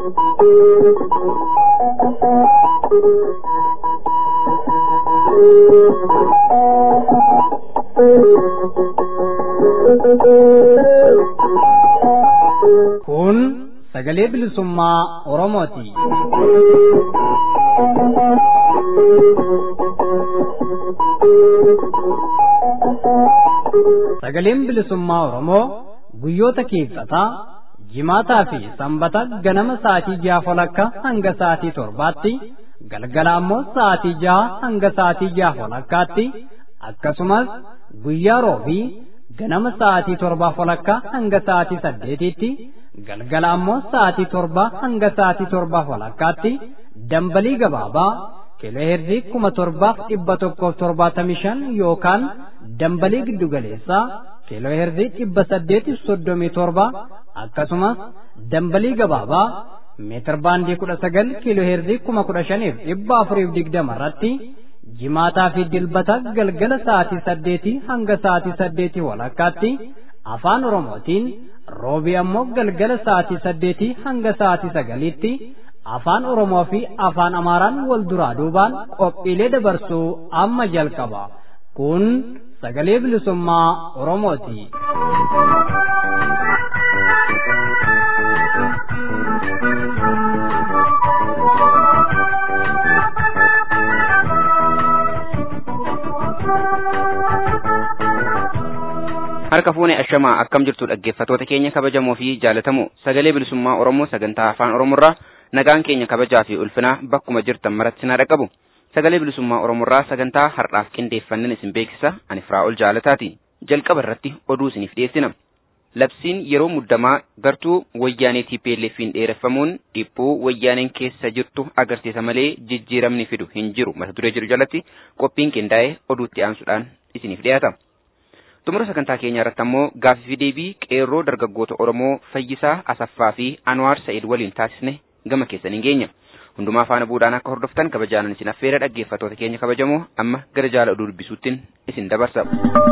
Kun sagalee bilisummaa Oromooti. Sagaleen bilisummaa Oromoo guyyoota keessaa jimaataa fi sanbata ganama sa'aatii ja'a walakkaa hanga sa'aatii torbaatti galgala ammoo sa'aatii ja'a hanga sa'aatii ja'a walakkaatti akkasumas guyyaa roobii ganama sa'aatii torbaa walakkaa hanga sa'aatii saddeetitti galgala ammoo sa'aatii torbaa hanga sa'aatii torbaa walakkaatti dambalii gabaabaa kiilooheerzii kuma torbaaf dhibba tokkoof torbaatamii shan yookaan dambalii giddugaleessaa kiilooheerzii dhibba saddeetiif soddomii torba akkasumas dambalii gabaabaa meetir baandii kudha sagal kiilooheerzii kuma kudha shaniif dhibba afuriif digdama irratti jimaataa fi dilbata galgala sa'aatii saddeetii hanga sa'aatii saddeetii walakkaatti afaan oromootiin roobii ammoo galgala sa'aatii saddeetii hanga sa'aatii sagaliitti afaan oromoo fi afaan amaaraan wal duraa duubaan qophiilee dabarsuu amma jalqaba kun sagalee bilisummaa oromooti. harka fuune ashamaa akkam jirtu dhaggeeffatoota keenya kabajamoo fi jaalatamoo sagalee bilisummaa oromoo sagantaa afaan oromoorraa nagaan keenya kabajaa fi ulfinaa bakkuma jirtan maratti na dhaqqabu sagalee bilisummaa oromoorraa sagantaa har'aaf qindeeffannan isin beeksisa ani firaa'ol jaalataati jalqaba irratti oduu isiniif dhiyeessina labsiin yeroo muddamaa gartuu wayyaanee TPLF'n dheereffamuun dhiphuu wayyaaneen keessa jirtu agarsiisa malee jijjiiramni fidu hin jiru mata duree jiru jalatti qophiin qindaa'ee oduutti aansuudhaan isiniif dhiyaata. xumura sagantaa keenya irratti ammoo gaaffii fi deebii qeerroo dargaggoota oromoo fayyisaa asaffaa fi anwaar sa'id waliin taasisne gama keessaniin geenya hundumaa faana buudhaan akka hordoftan kabajaanan isin affeera dhaggeeffatoota keenya kabajamoo amma gara jaala oduu dubbisuuttiin isin dabarsa.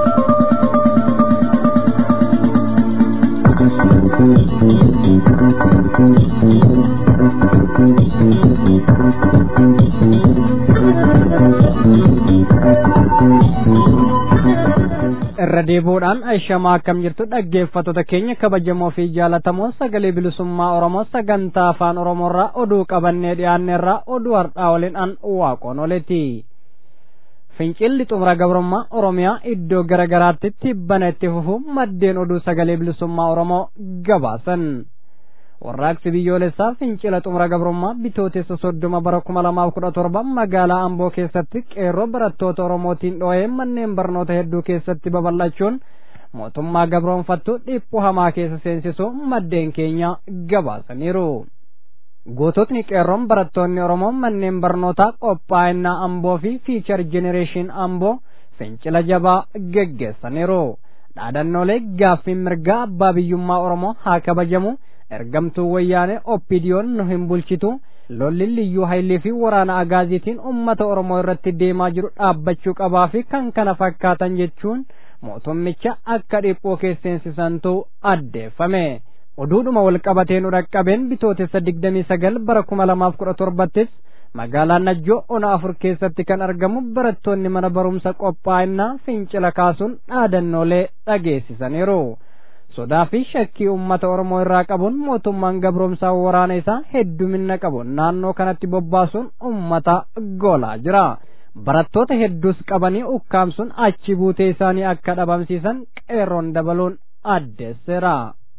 irra deebi'uudhaan ashamaa akkam jirtu dhaggeeffattoota keenya kabajamoo fi jaalatamoo sagalee bilisummaa oromoo sagantaa afaan oromoorraa oduu qabannee dhiyaanneerraa oduu har'aa waliin an waaqoon oleeti fincilli xumura gabrummaa oromiyaa iddoo gara garaatti tibbana itti fufu maddeen oduu sagalee bilisummaa oromoo gabaasan warraaqsi biyyoolessaa fincila xumura gabrummaa bitootessa soddoma bara kuma lamaaf kudha torba magaalaa amboo keessatti qeerroo barattoota oromootiin dhoo'ee manneen barnoota hedduu keessatti babal'achuun mootummaa gabroonfattu dhiphuu hamaa keessa seensisuu maddeen keenya gabaasaniiru. goototni qeerroon barattoonni oromoo manneen barnootaa qophaa'inaa amboo fi fiichar jenereeshin amboo fincila jabaa geggeessaniiru. dhaadannoolee gaaffiin mirgaa abbaa biyyummaa oromoo haa kabajamu. ergamtuu wayyaanee oppidiyoon nu hin bulchitu lolli liyyuu hayilee fi waraana agaaziitiin ummata oromoo irratti deemaa jiru dhaabbachuu qabaa fi kan kana fakkaatan jechuun mootummicha akka dhiphoo keesseensisantu addeeffame oduudhuma wal qabatee nu dhaqqabeen bitootessa digdamii sagal bara kuma lamaaf kudha torbattis magaalaa najjoo ona afur keessatti kan argamu barattoonni mana barumsa qophaa'inaa fincila kaasuun dhaadannoolee dhageessisaniiru. sodaa fi shakkii uummata oromoo irraa qabuun mootummaan gabroomsaa waraana isaa heddumina qabu naannoo kanatti bobbaasuun uummata golaa jira barattoota hedduus qabanii ukkaamsuun achi buutee isaanii akka dhabamsiisan qeerroon dabaluun addeesseera.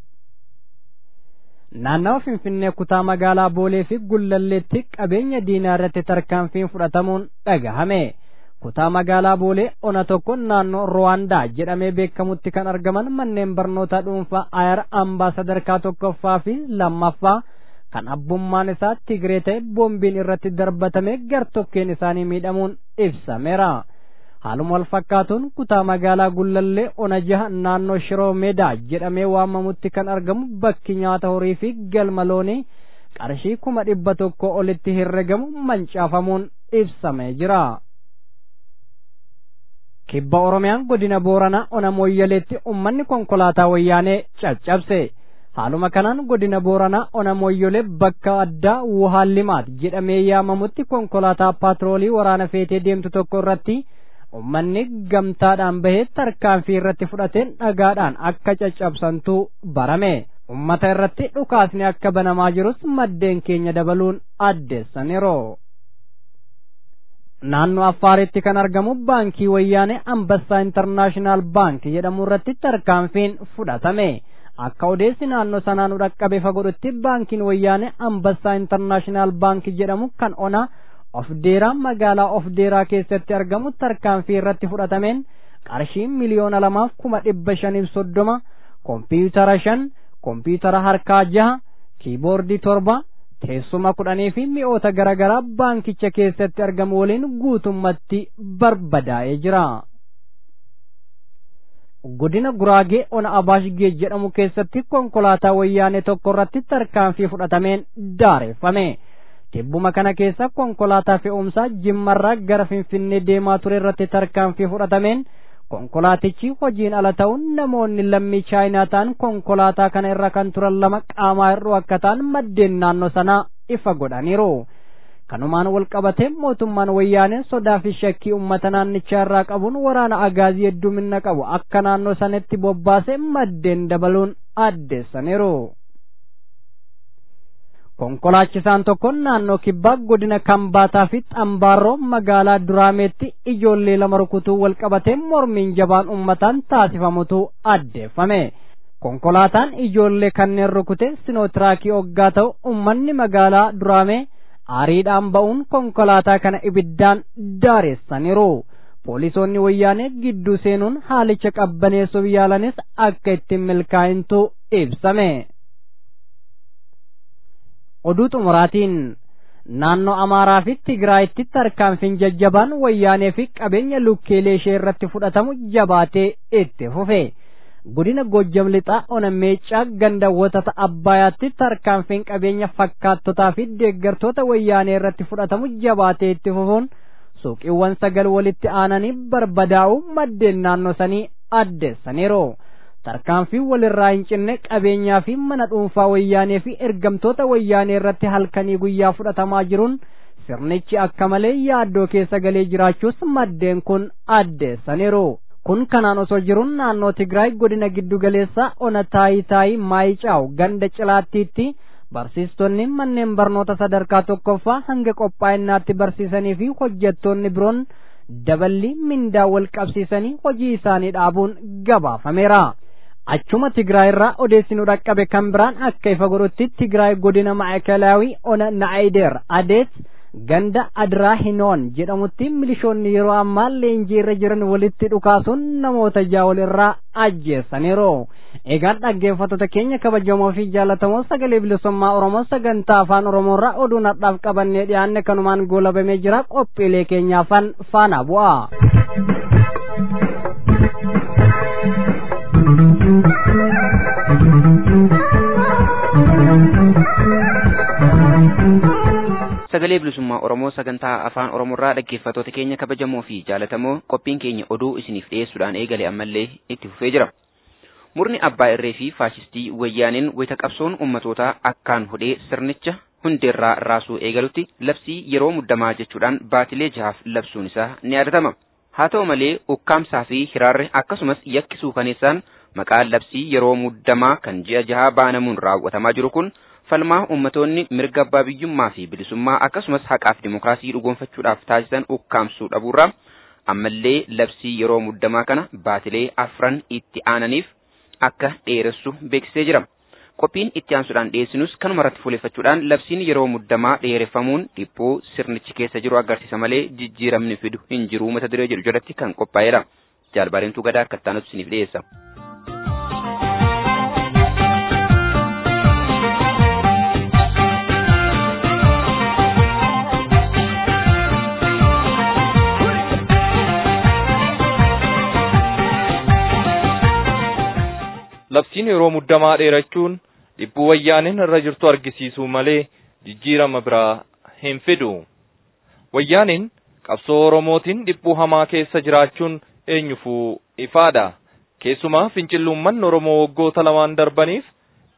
naannawa finfinnee kutaa magaalaa boolee fi gullalleetti qabeenya diinaa irratti tarkaanfiin fudhatamuun dhagahame. kutaa magaalaa boolee ona tokko naannoo ruwaandaa jedhamee beekamutti kan argaman manneen barnootaa dhuunfaa ayar ambaa sadarkaa tokkoffaa fi lammaffaa kan abbummaan isaa tigree ta'e boombiin irratti darbatame gartokkeen isaanii miidhamuun ibsameera. haaluma wal fakkaatuun kutaa magaalaa gullallee ona jaha naannoo shiroo meedaa jedhamee waamamutti kan argamu bakki nyaata horii fi galma loonii qarshii kuma dhibba tokko olitti herregamu mancaafamuun ibsamee jira. kibba oromiyaan godina booranaa ona mooyyaleetti ummanni konkolaataa wayyaanee caccabse haaluma kanaan godina booranaa ona moyyolee bakka addaa wuhaallimaat jedhamee yaamamutti konkolaataa paatroolii waraana feetee deemtu tokko irratti ummanni gamtaadhaan bahee tarkaanfii irratti fudhateen dhagaadhaan akka caccabsantu barame ummata irratti dhukaasni akka banamaa jirus maddeen keenya dabaluun addeessaniiru. naannoo affaaritti kan argamu baankii wayyaanee ambassaa intarnaashinaal baank jedhamu irratti tarkaanfiin fudhatame akka odeessi naannoo sanaa nu dhaqqabe fagodhutti baankiin wayyaanee ambassaa intarnaashinaal baank jedhamu kan ona of deeraa magaalaa of deeraa keessatti argamu tarkaanfii irratti fudhatameen qarshii miliyoona lamaaf kuma dhibba shaniif soddoma kompiitara shan kompiitara harkaa jaha kiiboordii torba teessuma kudhanii fi mi'oota garaagaraa baankicha keessatti argamu waliin guutummatti barbadaa'ee jira. godina guraagee ona abaashgee jedhamu keessatti konkolaataa wayyaanee tokko irratti tarkaanfii fudhatameen daareeffame. tibbuma kana keessa konkolaataa fe'umsaa jimmarraa gara finfinnee deemaa ture irratti tarkaanfii fudhatameen konkolaatichi hojiin ala ta'uun namoonni lammii chaayinaa ta'an konkolaataa kana irra kan turan lama qaamaa hir'uu akka ta'an maddeen naannoo sanaa ifa godhaniiru. kanumaan wal qabatee mootummaan wayyaanee sodaa fi shakkii uummata naannichaa irraa qabuun waraana agaazii heddumina qabu akka naannoo sanatti bobbaasee maddeen dabaluun addeessaniiru. konkolaachisaan tokko naannoo kibbaa godina kambaataa fi xambaarroo magaalaa duraameetti ijoollee lama rukutuu wal qabatee mormiin jabaan uummataan taasifamutu addeeffame. konkolaataan ijoollee kanneen rukute sinootraakii oggaa ta'u uummanni magaalaa duraamee aariidhaan ba'uun konkolaataa kana ibiddaan daareessaniiru. poolisoonni wayyaanee gidduu seenuun haalicha qabbaneessuuf yaalanis akka ittiin milkaa'intu ibsame. oduu xumuraatiin naannoo amaaraa fi tigraayitti tarkaanfiin jajjabaan wayyaanee fi qabeenya lukkeelee ishee irratti fudhatamu jabaatee itti fufe godina gojjam lixaa ona meeccaa gandawwota abbaayaatti tarkaanfiin qabeenya fakkaattotaa fi deeggartoota wayyaanee irratti fudhatamu jabaatee itti fufuun suuqiiwwan sagal walitti aananii barbadaa'u maddeen naannoo sanii addeessaniiru. tarkaanfii walirraa hin cinne qabeenyaa fi mana dhuunfaa wayyaanee fi ergamtoota wayyaanee irratti halkanii guyyaa fudhatamaa jiruun sirnichi akka malee yaaddoo keessa galee jiraachuus maddeen kun addeessaniiru. kun kanaan osoo jiruun naannoo Tigraay godina giddu galeessaa ona taayii taayii maayicaaw ganda cilaattiitti barsiistonni manneen barnoota sadarkaa tokkoffaa hanga qophaa'innaatti barsiisanii fi hojjettoonni biroon daballi mindaa wal qabsiisanii hojii isaanii dhaabuun gabaafameera. achuma Tigraay irraa odeessinu dhaqqabe kan biraan akka ifa godhutti Tigraay godina Maakalaawii ona Naayideer Adeet ganda Adraa Hinoon jedhamutti milishoonni yeroo ammaa leenjii irra jiran walitti dhukaasuun namoota jaawol irraa ajjeessaniiru. Egaan dhaggeeffattoota keenya kabajamoo fi jaallatamoo sagalee bilisummaa Oromoo sagantaa afaan Oromoo irraa oduu nadhaaf qabannee dhiyaanne kanumaan goolabamee jira qophiilee keenyaafan faana bu'a. sagalee bilisummaa oromoo sagantaa afaan oromoorraa dhaggeeffattoota keenya kabajamoo fi jaalatamoo qophiin keenya oduu isiniif dhiyeessuudhaan eegale ammallee itti fufee jira murni abbaa irree fi faashistii wayyaaneen wayita qabsoon ummatootaa akkaan hodhee sirnicha hundeerraa raasuu eegalutti labsii yeroo muddamaa jechuudhaan baatilee jahaaf labsuun isaa ni yaadatama haa ta'u malee ukkaamsaa fi hiraarri akkasumas yakkisuu kaneessaan maqaa labsii yeroo muddamaa kan ji'a jahaa baanamuun raawwatamaa jiru kun falmaa ummatoonni mirga abbaa biyyummaa fi bilisummaa akkasumas haqaaf dimookiraasii dhugoonfachuudhaaf taasisan ukkaamsuu dhabuurraa ammallee labsii yeroo muddamaa kana baatilee afran itti aananiif akka dheeressu beeksisee jira. Qophiin itti aansuudhaan dhiyeessinus kanuma irratti fuuleeffachuudhaan labsiin yeroo muddamaa dheereffamuun dhiphuu sirnichi keessa jiru agarsiisa malee jijjiiramni fidu hin jiru mata duree jedhu jalatti kan qophaa'edha. Jaalbareemtuu gadaa akka taanutti isiniif dhiyeessa. labsiin yeroo muddamaa dheerachuun dhibbuu wayyaaneen irra jirtu argisiisuu malee jijjiirama biraa hin fidu. Wayyaaneen qabsoo Oromootiin dhibbuu hamaa keessa jiraachuun eenyufuu ifaadha. Keessumaa fincilluumman Oromoo waggoota lamaan darbaniif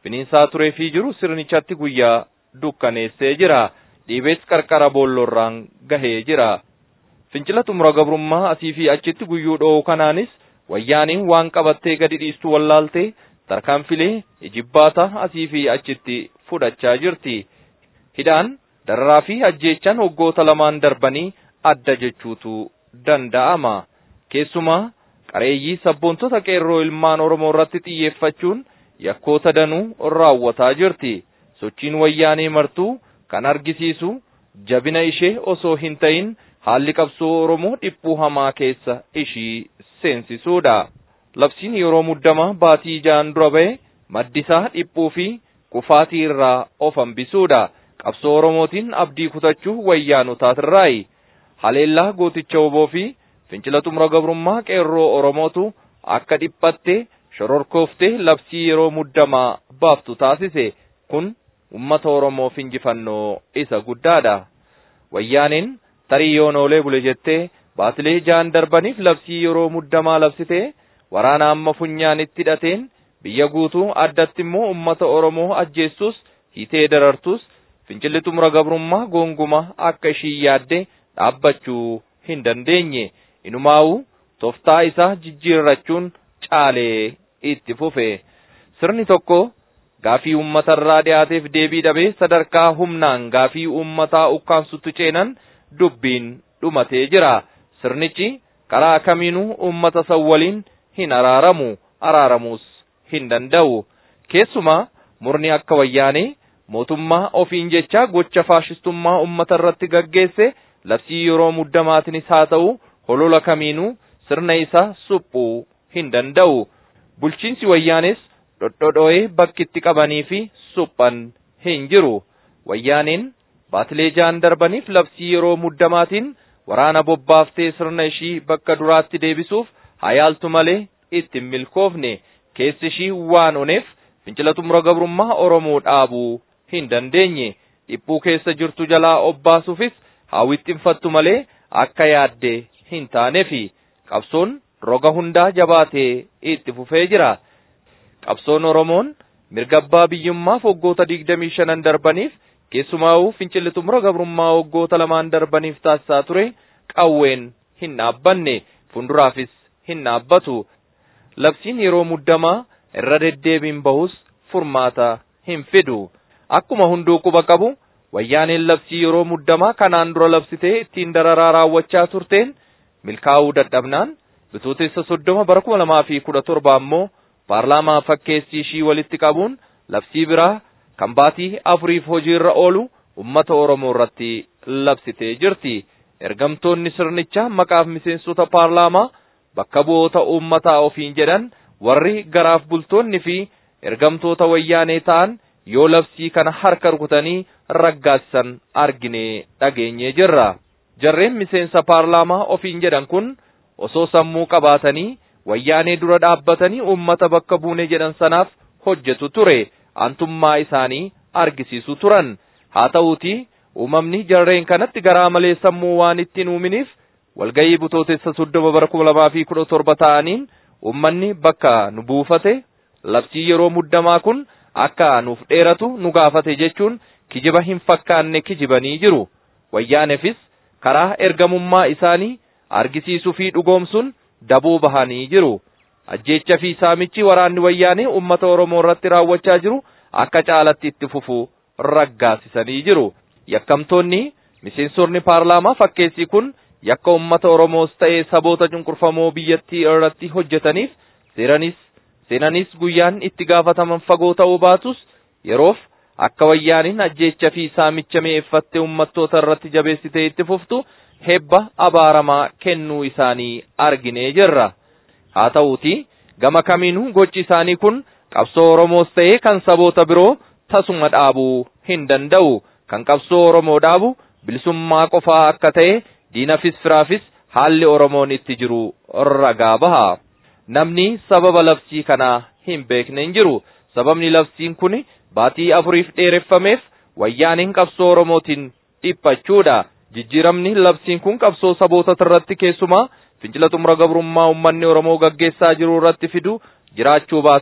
finiinsaa tureefii jiru sirnichatti guyyaa dukkaneessee jira. Dhiibees qarqara boolloorraan gahee jira. Fincila xumura gabrummaa asii fi achitti guyyuu dho'u kanaanis wayyaaniin waan qabattee gadi dhiistu wallaaltee tarkaanfilee ijibbaata asii fi achitti fudhachaa jirti. Hidhaan dararaa fi ajjeechaan waggoota lamaan darbanii adda jechuutu danda'ama. Keessumaa qareeyyii sabboontota qeerroo ilmaan Oromoo irratti xiyyeeffachuun yakkoota danuu raawwataa jirti. Sochiin wayyaanee martuu kan argisiisu jabina ishee osoo hin ta'in haalli qabsoo Oromoo dhiphuu hamaa keessa ishii seensisuudha. Labsiin yeroo muddamaa baatii ja'an dura ba'e maddisaa dhiphuu fi kufaatii irraa of hambisuudha. Qabsoo Oromootiin abdii kutachuu wayyaanotaatirraayi. Haleellaa gooticha oboo fi fincila xumura gabrummaa qeerroo Oromootu akka dhiphatte shororkooftee labsii yeroo muddamaa baaftu taasise. Kun ummata Oromoof injifannoo isa guddaadha. Wayyaaniin tarii yoon oolee bule jettee baatilee ja'an darbaniif labsii yeroo muddamaa labsite waraana amma funyaanitti hidhateen biyya guutuu addatti immoo ummata Oromoo ajjeessus hiitee darartus fincilli xumura gabrummaa goonguma akka ishii yaadde dhaabbachuu hin dandeenye. Inumaa'uu toftaa isaa jijjiirrachuun caalee itti fufe. Sirni tokko gaafii uummatarraa dhiyaateef deebii dhabee sadarkaa humnaan gaafii uummataa ukkaamsutti ceenan dubbiin dhumatee jira. Sirnichi karaa kamiinuu uummata san waliin hin araaramu, araaramuus hin danda'u. Keessumaa murni akka wayyaanee mootummaa ofiin jecha gocha faashistummaa uummata irratti gaggeesse labsii yeroo muddamaatinis haa ta'u holola kamiinuu sirna isaa suphuu hin danda'u. Bulchiinsi wayyaanes dhodhodho'ee bakkitti qabanii fi suphan hin jiru. Wayyaaneen baatilee ja'an darbaniif labsii yeroo muddamaatiin waraana bobbaaftee sirna ishii bakka duraatti deebisuuf hayaaltu malee itti hin milkoofne keessi ishii waan oneef fincila xumura gabrummaa Oromoo dhaabuu hin dandeenye dhiphuu keessa jirtu jalaa obbaasuufis hawwixxinfattu malee akka yaadde hin taanefi qabsoon roga hundaa jabaatee itti fufee jira. Qabsoon Oromoon mirga abbaa biyyummaaf waggoota digdamii shanan darbaniif keessumaa'uu fincilli xumura gabrummaa waggoota lamaan darbaniif taasisaa ture qawween hin dhaabbanne fuulduraafis hin dhaabbatu. Labsiin yeroo muddamaa irra deddeebiin bahus furmaata hin fidu. Akkuma hunduu quba qabu wayyaaneen labsii yeroo muddamaa kanaan dura labsitee ittiin dararaa raawwachaa turteen milkaa'uu dadhabnaan bitootessa soddoma bara kuma lamaa fi kudha torba ammoo paarlaamaa fakkeessii ishii walitti qabuun labsii biraa kan baatii afuriif hojiirra oolu ummata Oromoo irratti labsitee jirti. Ergamtoonni sirnichaa maqaaf miseensota paarlaamaa bakka bu'oota uummataa ofiin jedhan warri garaaf bultoonni fi ergamtoota wayyaanee ta'an yoo labsii kana harka rukutanii raggaasisan arginee dhageenyee jirra. Jarreen miseensa paarlaamaa ofiin jedhan kun osoo sammuu qabaatanii wayyaanee dura dhaabbatanii uummata bakka buune jedhan sanaaf hojjetu ture. Antummaa isaanii argisiisu turan. Haa ta'uutii uumamni jarreen kanatti garaa malee sammuu waan ittiin uuminiif walgayii butootessa soddoma bara kuma lamaa fi kudha torba ta'aniin uummanni bakka nu buufate labsii yeroo muddamaa kun akka nuuf dheeratu nu gaafate jechuun kijiba hin fakkaanne kijibanii jiru. Wayyaaneefis karaa ergamummaa isaanii argisiisuu fi dhugoomsuun daboo bahanii jiru. Ajjeecha fi saamichi waraanni wayyaanee uummata Oromoo irratti raawwachaa jiru akka caalatti itti fufu raggaasisanii jiru. Yakkamtoonni miseensonni paarlaamaa fakkeessii kun yakka uummata Oromoos ta'ee saboota cunqurfamoo biyyattii irratti hojjetaniif seeranis seenanis guyyaan itti gaafataman fagoo ta'uu baatus yeroof akka wayyaaniin ajjeecha fi saamicha mi'eeffattee uummattoota irratti jabeessitee itti fuftu hebba abaaramaa kennuu isaanii arginee jirra. Haa ta'uutii gama kamiinuu gochi isaanii kun qabsoo Oromoos ta'ee kan saboota biroo tasuma dhaabuu hin danda'u. Kan qabsoo Oromoo dhaabu bilisummaa qofaa akka ta'e diinafis firaafis haalli Oromoon itti jiru ragaa baha. Namni sababa labsii kanaa hin beekne hin jiru. Sababni labsiin kun baatii afuriif dheereffameef wayyaaniin qabsoo Oromootiin dhiphachuudha. Jijjiiramni labsiin kun qabsoo saboota irratti keessumaa fincila xumura gabrummaa uummanni Oromoo gaggeessaa jiru irratti fidu jiraachuu baatus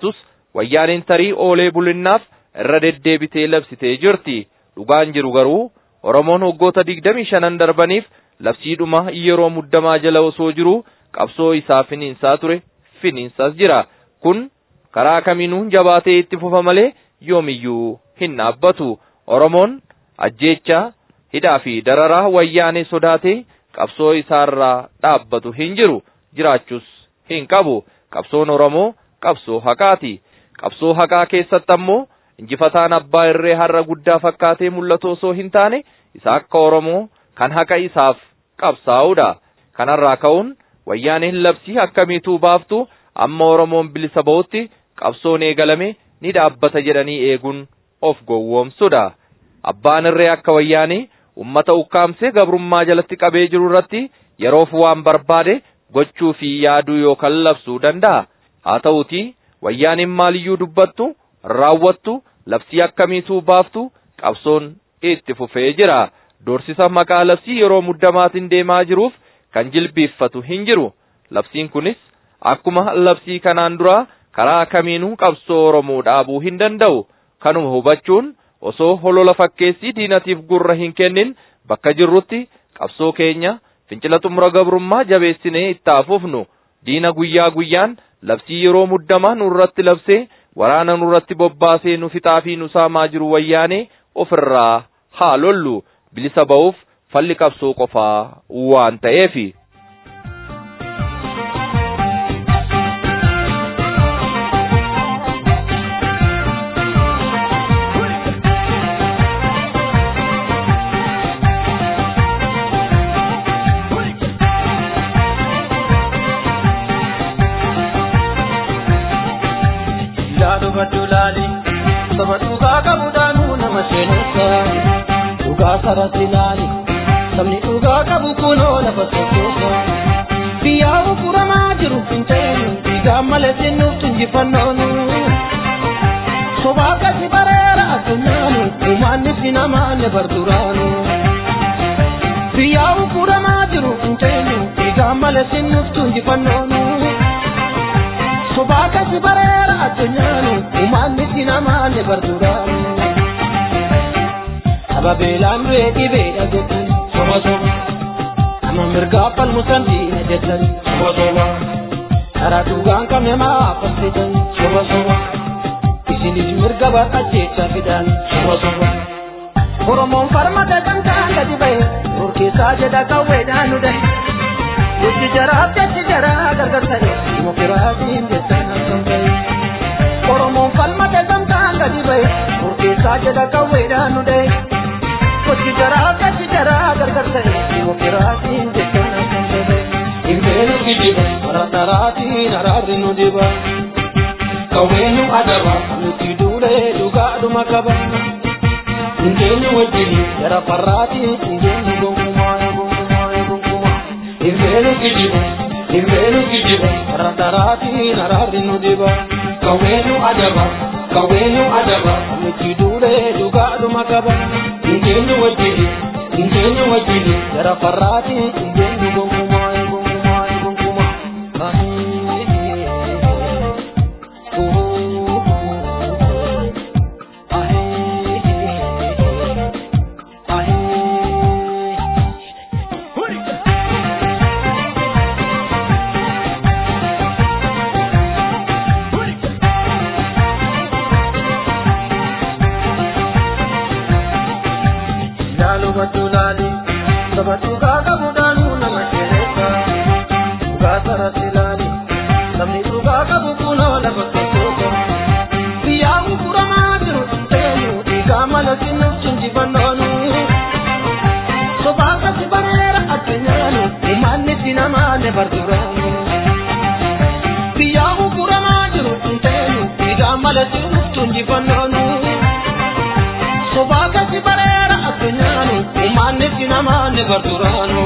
wayyaaniin tarii oolee bulinnaaf irra deddeebitee labsitee jirti dhugaan jiru garuu oromoon waggoota digdamii shanan darbaniif labsiidhuma yeroo muddamaa jala osoo jiru qabsoo isaa finiinsaa ture finiinsaas jira kun karaa kamiinuu jabaatee itti fufa malee yoomiyyuu hin dhaabbatu oromoon ajjeechaa hidhaa fi dararaa wayyaanee sodaatee qabsoo isaarraa dhaabbatu hin jiru jiraachuus hin qabu qabsoon oromoo qabsoo haqaati qabsoo haqaa keessatti ammoo injifataan abbaa irree har'a guddaa fakkaatee mul'atu osoo hin taane isa akka oromoo kan haqa isaaf qabsaa'udha kanarraa ka'uun wayyaaneen labsii akkamiituu baaftu amma oromoon bilisa ba'utti qabsoon eegalame ni dhaabbata jedhanii eeguun of gowwoomsudha abbaan irree akka wayyaanee ummata ukkaamsee gabrummaa jalatti qabee jiru irratti yeroof waan barbaade gochuu fi yaaduu yookaan labsuu danda'a haa ta'uutii wayyaaniin maaliyyuu dubbattu raawwattu labsii akkamiituu baaftu qabsoon itti fufee jira doorsisa maqaa labsii yeroo muddamaatiin deemaa jiruuf kan jilbiiffatu hin jiru labsiin kunis akkuma labsii kanaan dura karaa kamiinuu qabsoo oromoo dhaabuu hin danda'u kanuma hubachuun osoo holola fakkeessii diinatiif gurra hin kennin bakka jirrutti qabsoo keenya fincila xumura gabrummaa jabeessinee itti fufnu diina guyyaa guyyaan labsii yeroo muddamaa nurratti labsee waraana nurratti bobbaasee nu fixaa fi nu saamaa jiru wayyaanee ofirraa haa lollu bilisa ba'uuf falli qabsoo qofaa waan ta'eefi. hubadhu laali saba dhugaa qabuudhaanuu nama seenessa dhugaa sarratti laali sabni dhugaa qabu kunoo lafa sochoosa biyyaa ufuramaa jiru finceenu dhiigaa malee sinnuuf injifannoonu sobaa akkasi bareera addunyaanu umaanni fi namaanne barduraanu biyyaa ufuramaa jiru finceenu dhiigaa malee sinnuuf injifannoonu sobaa akkasi bareera addunyaanu umaanni fi namaanne barduraanu sababeelaan du'ee dhibeedha jettan soba soba nama mirgaa falmusan diina jettan soba soba karaa dhugaan qabne maafassitan soba soba isinis mirga barqacheecha fidan soba soba oromoon farmata gamtaan gadi bahe orkeessaa jedha qawweedhaan nu dahe Jechi jaraaf jechi jaraa gargar ta'e dimokiraasiin jettan akkam ta'e oromoon falmata gamtaan gadi bahe orkeessaa jedha qawweedhaan nu dahe Kochi jaraa kachi jaraa gargar ta'e dimokiraasiin jettan akkam ta'e Ilmeenu kijiba marataraatiin araarri nu diba Kawweenu adaba nuti duulee dhugaadhuma qaba Hindeenyu wajjin jara farraatiin hindeenyu gonkumaa gonkumaa gonkumaa Ilmeenu kijiba Ilmeenu kijiba marataraatiin araarri nu diba Kawweenu adaba Kawweenu adaba nuti duulee dhugaadhuma qaba Hindeenyu wajjin hindeenyu wajjin jara farraatiin hindeenyu gonkumaa gonkumaa gonkumaa Jaalubatu laali saba dhugaa qabuudhaanuu nama sheeressa dhugaa sarratti laali sabni dhugaa qabu kunoo lafa tokkooka biyyaa gurguramaa jiru seenu dhiigaa mala sinuuf chinjifannoonu sobaa kasi bareera addunyaanu umaanni fi namaanne barduraanu biyyaa gurguramaa jiru seenu dhiigaa mala sinuuf chinjifannoonu sobaa kasi bareera addunyaanu umaanni fi namaanne barduraanu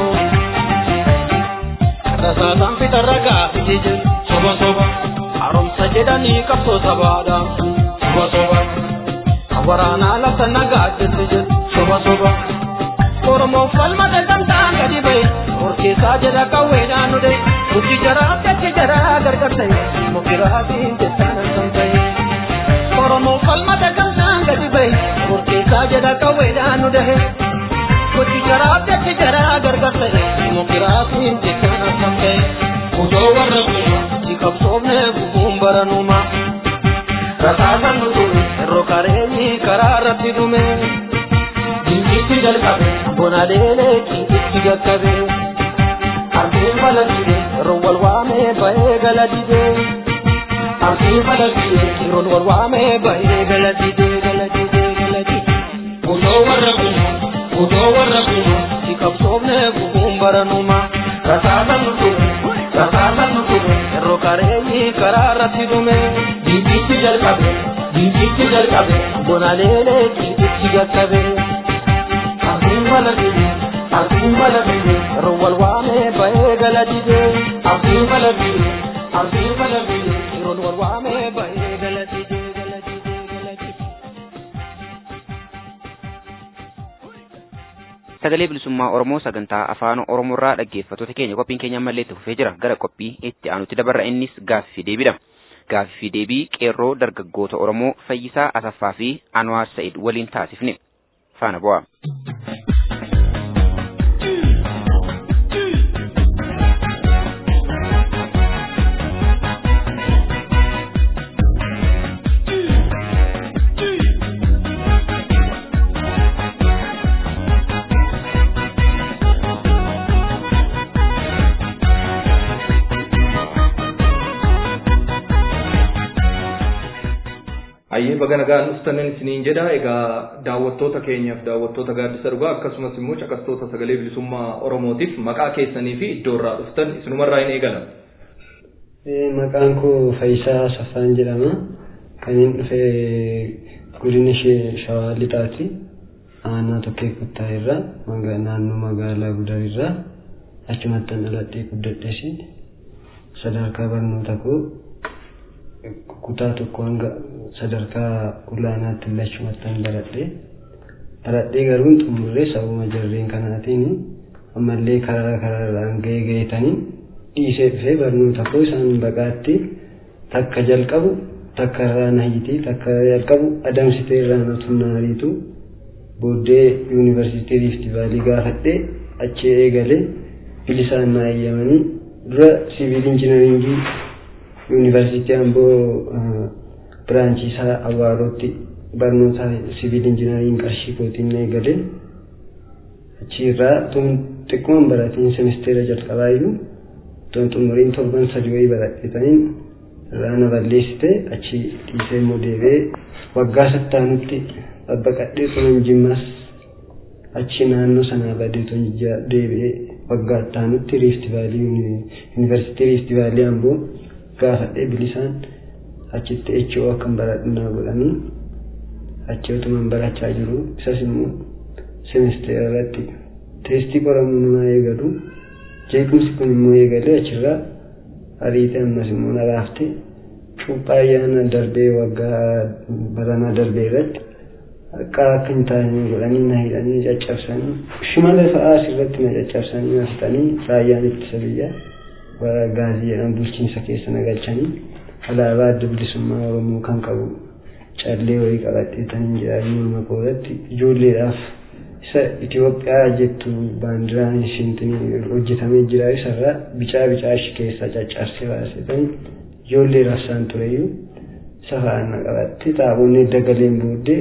rasaataan fitarra gaafiti jiru soba soba haaromsa jedhanii qabsoo sabaadhaamsu soba soba waraanaa lafa nagaa jettu jiru soba soba oromoon falmata gamtaan gadi bahe orkeessaa jedha qawweedhaan nu dhahe hojii jaraa gachi jaraa gargar ta'e mukiraatiin jettaan akkam ta'e bahe Kochi jaraa datti jaraa gargar ta'e Dimokiraatiin jecha akkam ta'e Osoo warra kun si qabsoofne gufuun baranuma Rasaasan nutu yeroo kareenyi karaa irratti dhume Dinqitti jalqabe bona deelee cinqitti gaggabe Ardiin balaliide yeroo wal waame bahee gala didee Ardiin balaliide yeroo wal waame bahee gala didee gala didee gala didee Osoo warra kun osoo warra kun si qabsoofne gufuun baranuma Rasaasan nutu rasaasan nutu yeroo kareenyi karaa irratti dhume Dinqitti jalqabe dinqitti jalqabe bona leelee cinqitti gaggabe Ardiin balaliide Ardiin balaliide yeroo wal waame bahee gala didee Ardiin balaliide Ardiin balaliide yeroo wal waame bahee gala didee gala didee gala didee Sagalee bilisummaa Oromoo sagantaa afaan Oromoorraa dhaggeeffattoota keenya qophiin keenya ammallee itti fufee jira gara qophii itti aanutti dabarra innis gaaffii fi deebiidha. Gaaffii fi deebii qeerroo dargaggoota Oromoo Fayyisaa Asaffaa fi Anwaar Sa'id waliin taasifne faana bu'a. Ayyee baga nagaan dhuftanin isiniin jedha egaa daawwattoota keenyaaf daawwattoota gaaddisa dhugaa akkasumas immoo caqastoota sagalee bilisummaa Oromootiif maqaa keessanii fi iddoo irraa dhuftan isinumarraa hin eegala. Maqaan koo Faayisaa Saffaan jedhama. Kan inni dhufe godina ishee Shawaa Lixaati. Aanaa tokkee kuttaa irraa naannoo magaalaa Gudar irraa achumatti dhaladhee guddadheesi. Sadarkaa barnoota koo kutaa tokko hanga sadarkaa olaanaatti lachumattan baradhee baradhee garuu hin xumurree sababa jarreen kanaatiin ammallee karaa karaarraan gahee gahetanii dhiisee dhufee barnoota koo isaan baqaatti takka jalqabu takka irraa nahitii takka jalqabu adamsitee irraa natunnariitu booddee yuunivarsiitii riifti vaalii gaafadhee achi eegalee bilisaan naa eeyyamanii dura siviil injinaringii yuunivarsiitii amboo biraanchii isaa awwaarootti barnoota siviil injinaariin qarshii kootiin eegalee achiirraa tun xiqqoon baratiin semisteera jalqabaayyuu tun xumuriin torban sadii wayii baradhetaniin irraa na balleessite achi dhiisee immoo deebi'ee waggaa sattaanutti babbaqadhee tunan jimmas achi naannoo sanaa badee tun deebi'ee waggaa ittaanutti riifti vaalii yuunivarsiitii riifti vaalii amboo gaafadhee bilisaan achitti echoo akkan baradhunaa godhanii achi otuman barachaa jiru isas immoo semesteera irratti teestii qoramuu namaa eegalu jeequmsi kun immoo eegalee achirraa ariitee ammas immoo na raafte cuuphaa ayyaana darbee waggaa baranaa darbee irratti akka akka hin taane godhanii na hidhanii caccabsanii shimala fa'aa asirratti na caccabsanii na fixanii raayyaan ittisa biyyaa warra gaazii jedhamu bulchiinsa keessa na galchanii alaabaa adda bilisummaa oromoo kan qabu callee wayii qabadheetanii jedhanii morma koorratti ijoolleedhaaf isa Itoophiyaa jettu baandiraan ishiintinii hojjetamee jira isarraa bicaa bicaa ishii keessaa caccabsee baasetanii ijoolleedhaaf isaan tureyyuu isa fa'aan na qabatte xaaboonni dagaleen booddee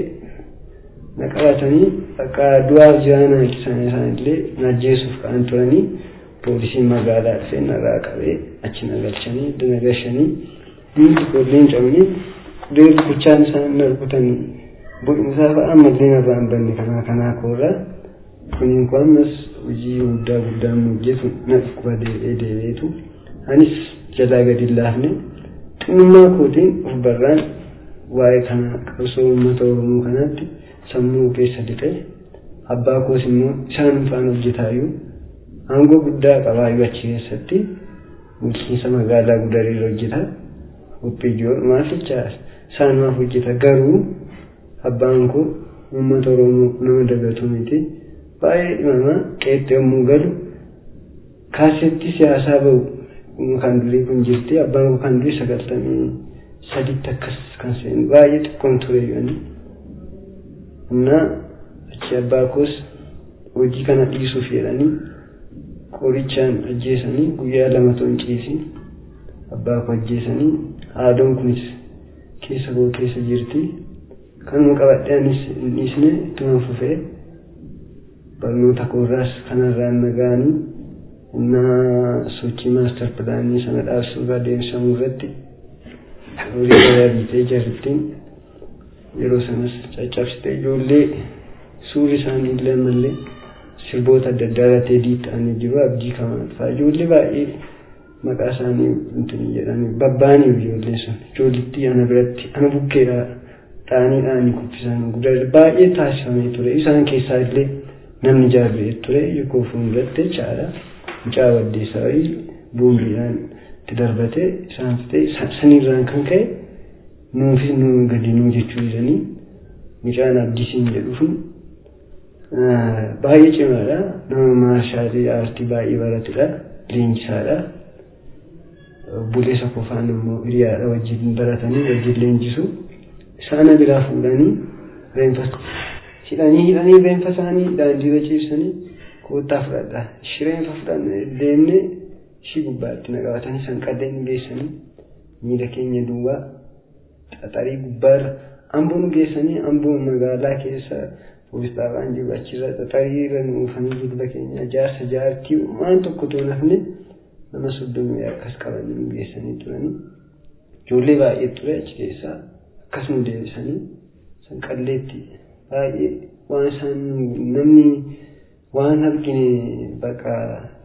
na qabatanii akka du'aaf jiraan isaan isaanillee na ajjeesuuf ka'an turanii poolisiin magaalaa dhufee narraa qabee achi na galchanii na gashanii hundi ijoolleen cabanii deebi kuchaan isaan na rukutanii bu'umsaa fa'a ammallee narraa hin banne kanaa kanaa koorraa kuniin kun ammas hojii guddaa guddaa nu hojjetu na dhukkuba deebi'ee deebi'eetu anis jalaa gadi hin laafne xinnummaa kootiin of barraan waa'ee kana qabsoo uummata oromoo kanaatti sammuu keessa dhiqee abbaa koos immoo isaan faana hojjetaayyuu aangoo guddaa qabaayyuu achi keessatti bulchiinsa magaalaa gudariirra hojjeta qophiyyoon maaficha isaanumaaf hojjeta garuu abbaan koo uummata oromoo nama dagatu miti baay'ee dhimamaa qeexxee yommuu galu kaasetti siyaasaa bahu kan durii kun jirti abbaan koo kan durii sagaltamii saditti akkas kan seenu baay'ee xiqqoon ture jedhanii እና achi abbaa koos hojii kana dhiisuuf jedhanii qorichaan ajjeesanii guyyaa lama ton ciisin abbaa koo ajjeesanii haadoon kunis keessa koo keessa jirti kanuma qabadhee anis hin dhiisne ittuma fufee barnoota koorraas kanarraan nagaanii humna sochii maastar pilaanii sana dhaabsuurraa deemsamuu irratti horii garaa biitee jarrittiin yeroo sanas caccabsite ijoollee suurri isaanii illee mallee sirboota adda addaa irratti edii ta'anii jiru abdii kamaa fa'aa ijoollee baay'ee maqaa isaanii intini jedhanii babbaaniif ijoolleen sun ijoollitti ana biratti ana bukkeedha dhaanii dhaanii kuffisan guddaa baay'ee taasifamee ture isaan keessaa illee namni jaarree ture yookaan fuulduratti jechaadha mucaa waddeessaa boombiidhaan itti darbatee isaan fitee sanirraan kan ka'e nuufis nu gadi nuu jechuu jedhanii mucaan abdisiin jedhuufin baay'ee cimaadha nama maarshaalii aartii baay'ee baratedha leenjisaadha buleessa qofaan immoo hiriyaadha wajjin baratanii wajjin leenjisu isaana biraa fuudhanii reenfa hidhanii hidhanii reenfa isaanii daandiirra ciibsanii koottaa fudhadha shireenfa fudhanne deemne ishii gubbaatti naqabatanii sanqadeen geessanii miila keenya duwwaa xaxarii gubbaarra amboo nu geessanii amboo magaalaa keessa poolis dhaabaan jiru achirra xaxarii irra nu oofanii jilba keenya jaarsa jaartii waan tokko too nafne nama soddomii akkas qabanii nu geessanii turanii ijoollee baay'ee ture achi keessaa akkas nu deebisanii sanqalleetti baay'ee waan isaan namni waan argine bakka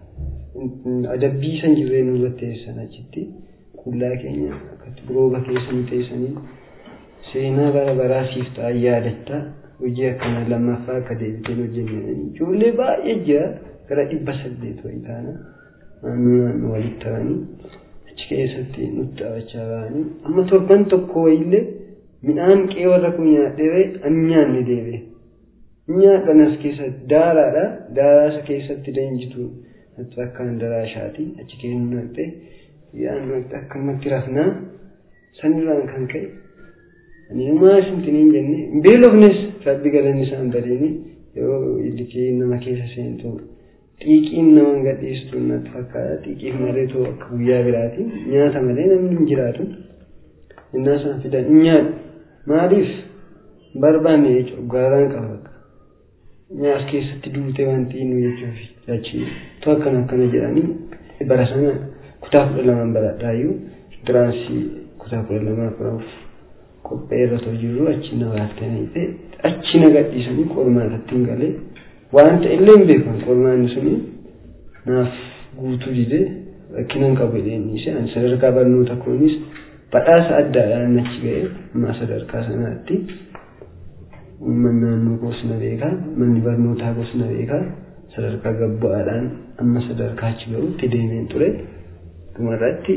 adabbii san jirree nurratti teessan achitti qullaa keenya akkatti rooba keessa nu teessanii seenaa bara baraa siif ta'a yaadatta hojii akkana lammaffaa akka deebiteen hojjennanii ijoollee baay'ee jira gara dhibba saddeet wayii taana naannoo naannoo walitti ta'anii achi keessatti nutti taphachaa ba'anii amma torban tokko wayiillee midhaan qe'ee warra kun nyaadhee ani nyaanne deebi'e. Nyaadhan as keessa daaraadha. Daaraasa keessatti leenjitu natti akkaan daraashaati. Achi keessa naqxee yaadnu akkamatti rafnaa sanirraan kan ka'e. Ani maa isintiniin jenne beelofnes rabbi galanni isaan badeeni yoo illikee nama keessa seentu xiiqiin nama gadhiistu natti fakkaata. Xiiqiif malee too akka guyyaa biraati. Nyaata malee namni hin jiraatu. Innaa isaan fidan hin nyaadhu. Maaliif barbaanne jechuudha gaaraan qaba. nyaas keessatti duutee wanti nu jechuuf achi to akkana akkana jedhanii bara sana kutaa kudha lamaan baradhaayyuu diraansii kutaa kudha lamaa furaaf qophee irra too jirru achi na baaftanii achi na gadhiisanii qormaatatti hin galee wanta illee hin beekan qormaanni suni naaf guutuu dide rakkinan qabu jedheenise ani sadarkaa barnoota kunis badhaasa addaadhaan achi ga'e amma sadarkaa sanaatti uummanni naannoo gosna beekaa manni barnootaa gosna beekaa sadarkaa gabbu'aadhaan amma sadarkaa achi ga'utti deemeen ture dhumarratti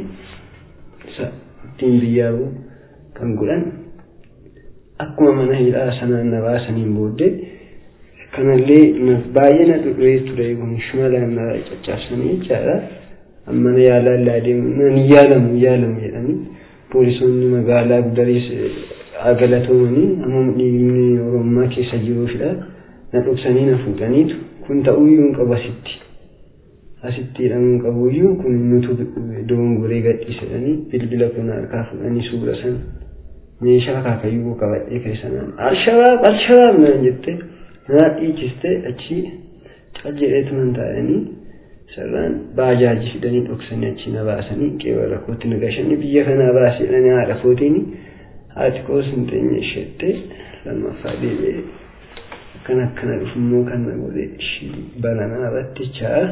ittiin biyyaa bu'u kan godhan akkuma mana hidhaa sanaan na baasaniin booddee kanallee baay'ee na dhudhee ture kun shimalaan na caccabsanii jechaadha amma na yaalaa deemu nan yaalamu yaalamu jedhanii poolisoonni magaalaa gudariis galatoomanii amma dhiigni oromummaa keessa jiruufidha na dhoksanii na fuudhaniitu kun ta'uyyuu hin qabu asitti asitti hidhamuu hin qabuyyuu kun nutu doongoree gadhiisedhanii bilbila kun harkaa fuudhanii suura san meeshaa akaakayyuu qabadhee keessanaan alshabaab alshabaab naan jette naa dhiichiste achi cal jedheetuman taa'anii sarraan baajaaji fidanii dhoksanii achi na baasanii qeewara kootti na gashanii biyya kanaa baasedhanii haadha kootiini haati koos hin teenye isheette lammaffaa deebi'ee akkana akkana dhufummoo kan na godhe baranaa irratti chaa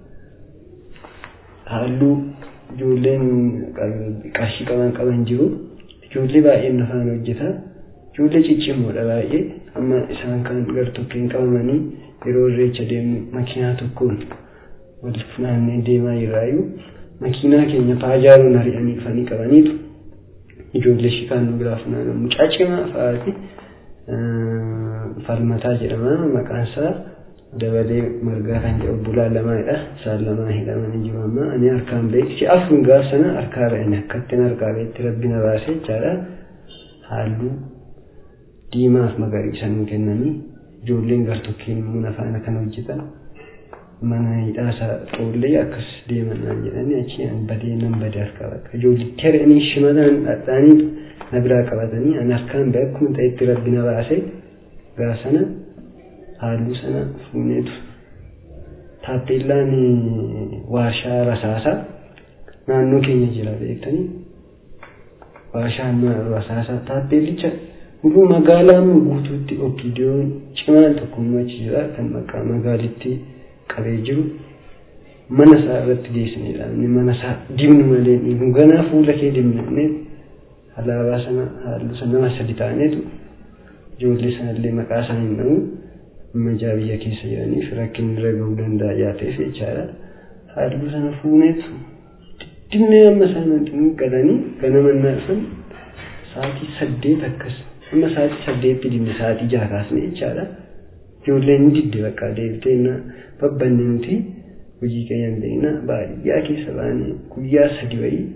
halluu ijoolleen qarshii qaban qaban jiru ijoollee baay'een nafaan hojjeta ijoollee ciccimoodha baay'ee amma isaan kan gartokkeen qabamanii yeroo irreecha deemu makiinaa tokkoon wal funaannee deemaa jirraayyuu makiinaa keenya paajaaroon ari'anii dhufanii qabaniitu ijoollee shikaan nu biraa funaanamu mucaa cimaa fa'aati falmataa jedhama maqaan isaa dabalee margaa kan jedhu bulaa lamaadha isaan lamaa hidhamanii jiru amma ani harkaan beeksi afuun gaaf sana harkaa ba'ani akkattiin harkaa beetti rabbi na baase jechaadha halluu diimaaf magariisa nu kennanii ijoolleen gartokkiin mana faana kan hojjetan mana hidhaasa xoollee akkas deeman naan jedhanii achi an badee nan badee harkaa bakka ijoollitti haranii shimalaan dhadhaanii na biraa qabatanii an harkaan ba'e akkuma ta'etti rabbi na baase gaa sana halluu sana fuuneetu taappeellaan warshaa rasaasaa naannoo keenya jira beektanii warshaan rasaasaa taappeellicha Guruu magaalaan guutuutti okiidiyoon cimaan tokkummaa achi jira kan maqaa magaalitti qabee jiru mana isaa irratti geessinedha. Inni mana isaa dibnu malee nu ganaa fuula kee dibnee alaabaa sana halluu sana nama sadi ta'aneetu ijoollee sanallee maqaa isaa hin dhabu majaa biyya keessa jiraniif rakkinni irra gahuu danda'a yaateef jechaadha. Halluu sana fuuneetu dibnee amma isaan qalanii ganama naasan sa'aatii saddeet akkas amma sa'aatii saddeetti dibne sa'aatii jaha kaasne jechaadha. Ijoolleen ni didde bakka deebitee na babbanne nuti hojii keenya hin beekna baadiyyaa keessa baane guyyaa sadi wayii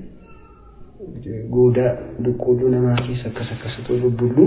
goodaa boqqolloo namaa keessa akkas akkasitu bubbullu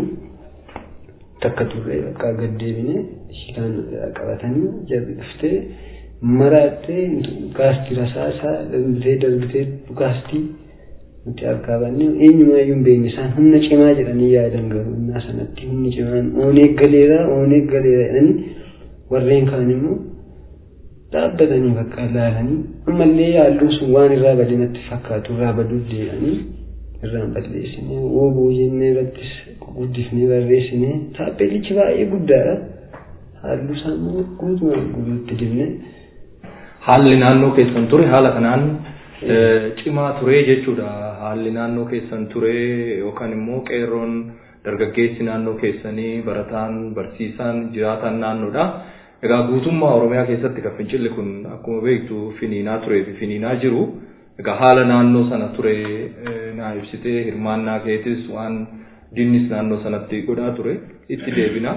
takka turre bakka gad deebine shiilaan qabatanii jarri dhuftee maraattee gaastii rasaasaa darbitee darbitee gaastii nuti harkaa banne eenyumaayyuu hin beekne isaan humna cimaa jedhanii yaadan garuu innaa sanatti humni cimaan oonee galeera oonee galeera jedhanii warreen kaan immoo dhaabbatanii bakka ilaalanii ammallee halluun sun waan irraa bade natti fakkaatu irraa baduuf deemanii irraan balleessine ooboo jennee irrattis guddifnee barreessine taappeellichi baay'ee guddaadha halluu isaa immoo guutumaan guutuutti dibne. Haalli naannoo keessan ture haala kanaan cimaa ture jechuudha. Haalli naannoo keessan ture yookaan immoo qeerroon dargaggeessi naannoo keessanii barataan barsiisaan jiraataan naannoodha. Egaa guutummaa Oromiyaa keessatti kan fincilli kun akkuma beektu finiinaa turee fi finiinaa jiru. Egaa haala naannoo sana ture naa ibsitee hirmaannaa keetis waan dinnis naannoo sanatti godhaa ture itti deebina.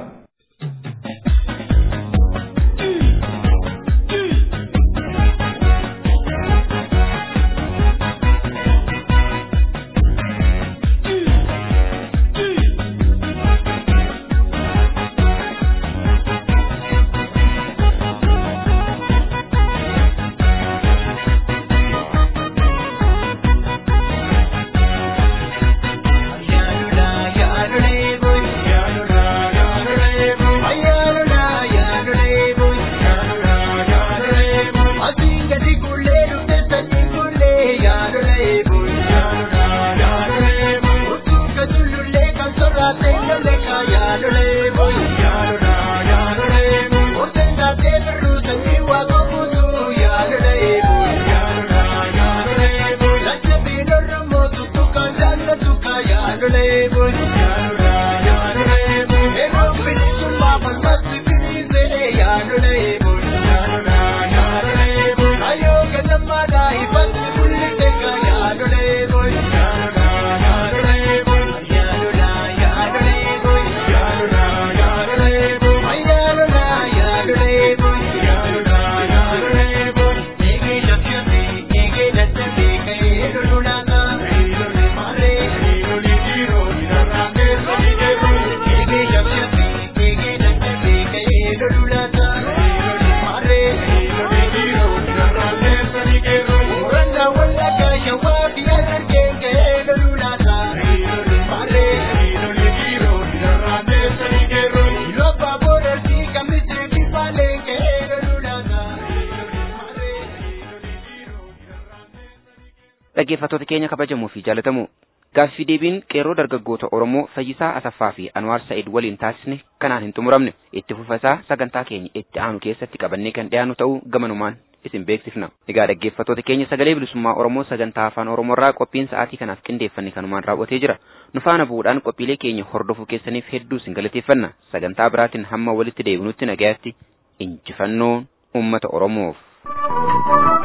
dhaggeeffattoota keenya kabajamoo fi jaalatamoo gaaffii deebiin qeerroo dargaggoota Oromoo Fayyisaa Asaffaa fi Anwaar Sa'id waliin taasisne kanaan hin xumuramne itti fufasaa sagantaa keenya itti aanu keessatti qabannee kan dhiyaannu ta'uu gamanumaan isin beeksifna. Egaa dhaggeeffattoota keenya sagalee bilisummaa Oromoo sagantaa afaan Oromoorraa qophiin sa'aatii kanaaf qindeeffanne kanumaan raawwatee jira. Nu faana bu'uudhaan qophiilee keenya hordofuu keessaniif hedduu isin galateeffanna. Sagantaa biraatiin hamma walitti deebinutti nagayaatti injifannoo uummata Oromoof.